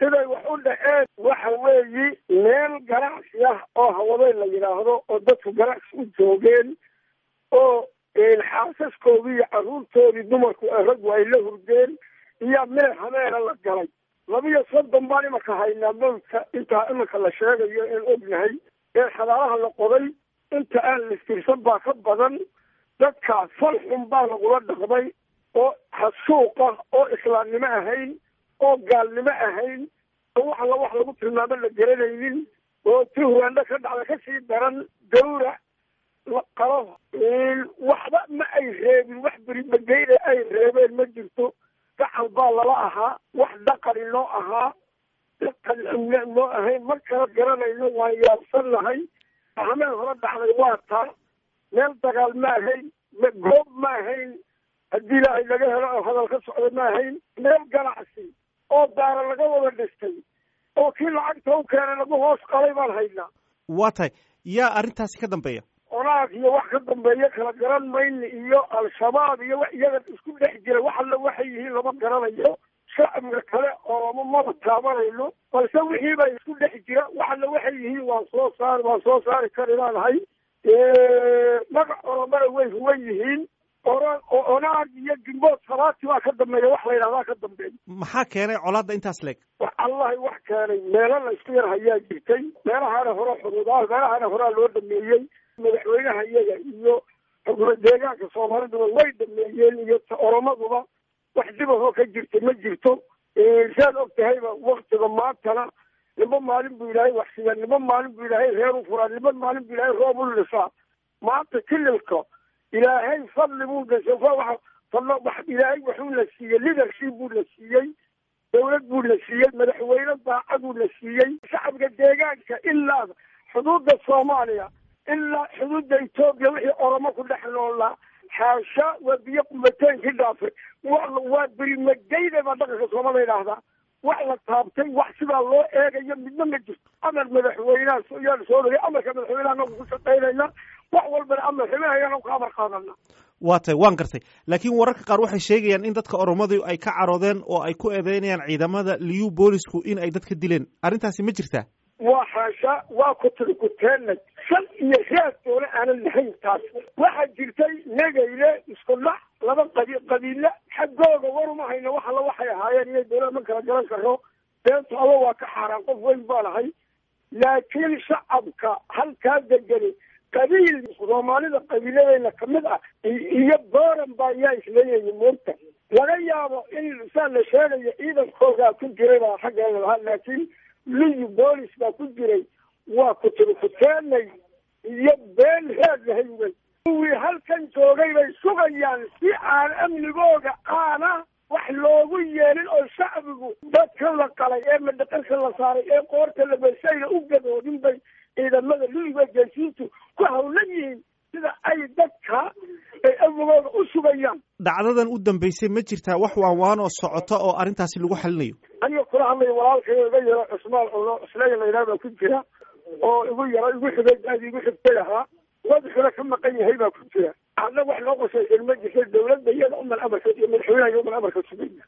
siday wax u dhaceen waxa weeyi meel ganacsi ah oo hawadeyn la yidhaahdo oo dadku ganacsi u joogeen oo xaasaskoodii iyo carruurtoodii dumarku raggu ay la hurdeen iyo meel habeena la galay labiyo soddon baan imanka haynaa mawdka intaa iminka la sheegayo een ognahay ee xadaalaha la qoday inta aan listirsan baa ka badan dadkaas fal xun baa lagula dhaqmay oo xasuuq ah oo islaamnimo ahayn oo gaalnimo ahayn oo wax alla wax lagu tilmaamo la garanaynin oo ti huraandho ka dhacda kasii daran gawrac la qalo waxba ma ay reebin wax beribageyne ay reebeen ma jirto gacal baa lala ahaa wax dhaqani noo ahaa dhaqan xumne noo ahayn mar kala garanayno waan yaabsan nahay hameen hore dhacday waa taa meel dagaal ma ahayn goob ma ahayn haddii ilaahay laga helo oo hadal ka socda ma ahayn meel ganacsi oo daara laga wada dhistay oo kii lacagta u keenay lagu hoos qalay baan haynaa waa tahay yaa arrintaasi ka dambeeya onaag iyo wax ka dambeeya kala garan mayni iyo al-shabaab iyo wax iyaga isku dhex jira wax alla waxay yihiin lama garanayo shacbiga kale ooma maba taabanayno balse wixii baa isku dhex jira wax alla waxay yihiin waan soo saari waan soo saari kari laanahay magac oromana way huwan yihiin ora onaag iyo gimbood salaati waa ka dambeeya wax la yidhahdaa ka dambeeya maxaa keenay colaadda intaas leeg wax allahi wax keenay meelo la isku yar hayaa jirtay meelahaana hore xuduudaha meelahaana horaa loo dhameeyey madaxweynaha iyaga iyo xukuma deegaanka soomaaliduba way dhameeyeen iyo oromaduba wax dibahoo ka jirta ma jirto saad og tahayba waktiga maantana nimba maalin buu ilaahay waxsiiyaa nimba maalin buu ilaahay reer u furaa nimba maalin buu ilaahay roob u lisaa maanta kililka ilaahay fadli buu gashay fadlo ilaahay wuxuu la siiyey leadership buu la siiyey dawlad buu la siiyey madaxweyne daacaduu la siiyey shacabka deegaanka ilaa xuduudda soomaaliya ilaa xuduudda etoobiya wixii oromo ku dhex noolaa xaasha waa biyo qumateenkii dhaafay waa berimageyda baa dhaqanka soomala yidhaahdaa wax la taabtay wax sidaa loo eegayo midna ma jirto amar madaxweyneha yaan soo dhagay amarka madaxweyneha anagu ku shaqaynayna wax walbana amar ximahayana ka amar qaadana waa tahay waan gartay laakiin wararka qaar waxay sheegayaan in dadka oromadu ay ka caroodeen oo ay ku eedeynayaan ciidamada liyu boolisku in ay dadka dileen arrintaasi ma jirtaa waa xaasha waa kutiri kuteenay shan iyo raad doona aanan lahayn taas waxaa jirtay negayle isku dhac laba qabi qabiile xaggooga waruma hayno wax alla waxay ahaayeen inay dawlad ma kala garan karo beenta aba waa ka xaaraan qof weyn baa lahay laakiin shacabka halkaa degani qabiil soomaalida qabiiladeyna kamid ah iyo booran baa yaa isleeyahay moogta laga yaabo in saa la sheegayo ciidankoogaa ku jiray baa xaggeeda lahaa laakiin liyu boolis baa ku jiray waa kutiri kuteenay iyo been reed lahay wey kuwii halkan joogay bay sugayaan si aan amnigooga aana wax loogu yeelin oo shacbigu dadka la qalay ee madhaqanka la saaray ee qoorta la bersayna u gadoodin bay ciidamada liyiga geesiintu ku hawlan yihiin sida ay dadka ay amnigooga u sugayaan dhacdadan u dambeysay ma jirtaa wax waanwaan oo socota oo arrintaasi lagu xalinayo aniga kula hadlaya walaalkay iga yaro cusmaan culo isleeya laydhaha baa ku jira oo igu yaro igu xigay aad igu xigtay ahaa madaxuna ka maqan yahay baa ku jira hadna wax loo qosaysan ma jirta dawladda iyada uman amarka iyo madaxweynaha iyo uman amarka sugaya